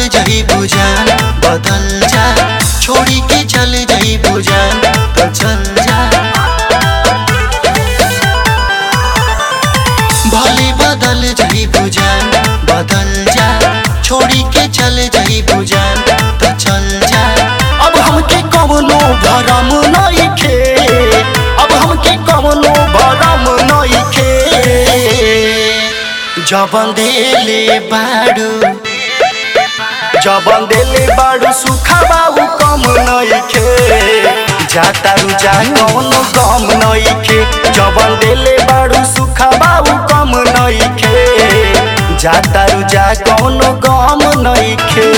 जही बुझान बदल जा छोड़ी के चल जही बुझान तो चल जा भले बदल जही बुझान बदल जा छोड़ी के चल जही बुझान तो चल जा अब हमके कवनो भरम नइखे अब हमके कवनो भरम नइखे जबन देले बाडू जबन देले बाडू सुखा बाबू कम नइखे जाता रुजा कौनो गम नइखे जबन देले बाडू सुखा बाबू कम नइखे जाता रुजा कौनो गम नइखे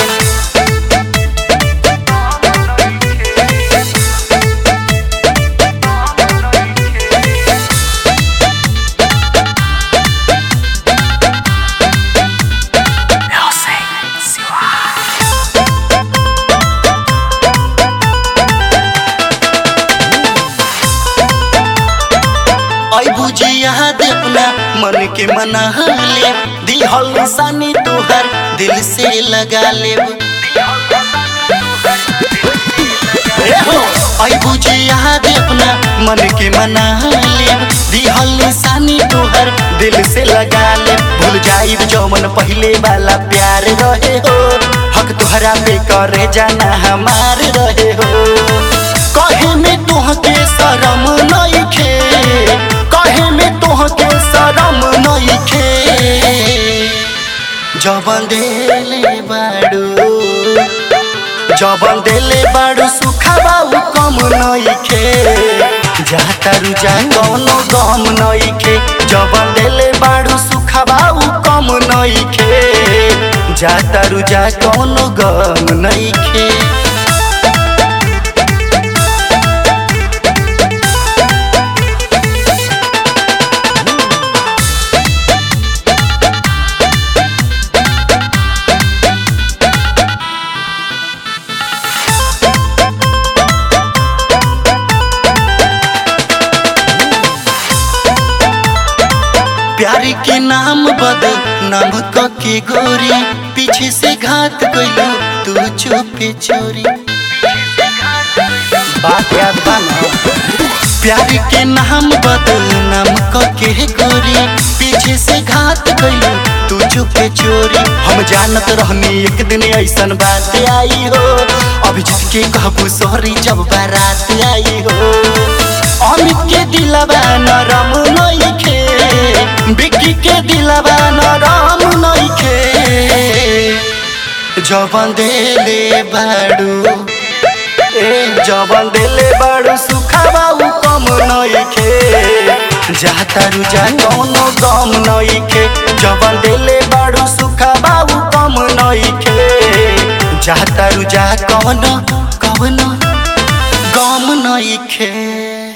आई बुझी याद अपना मन के मना ले दिहल निशानी तोहर दिल से लगा ले आई बुझी याद अपना मन के मना ले दिहल निशानी तोहर दिल से लगा ले भूल जाइब जौमन पहले वाला प्यार रहे हो हक तोहरा पे करे जाना हमार रहे हो कहे में तोहके शरम नइखे कहे में तोहके शरम नइखे जबन देले बाडू जबन देले बाडू सुखा बाबू कम नइखे जाता रुजा कौनो गम नइखे जबन देले बाडू सुखा बाबू कम नइखे जाता रुजा कौनो गम नइखे प्यार के नाम बदल नाम क के गोरी पीछे से घात कैलू तू चुपे चोरी बात याद बा ना? प्यार के नाम बदल नाम क के गोरी पीछे से घात कैलू तू चुपे चोरी हम जानत रहनी एक दिन ऐसन बात आई हो अभिजीत के कहबू सॉरी जब बारात आई हो अमित के दिलबा नरम नइखे बिक्की के दिलबा नरम नइखे जबन देले बाडू ए जबन देले बाडू सुखा बाबू कम नइखे जाता रुजा कौनो गम नइखे जबन देले बाडू सुखा बाबू कम नइखे जाता रुजा कौनो कौनो गम नइखे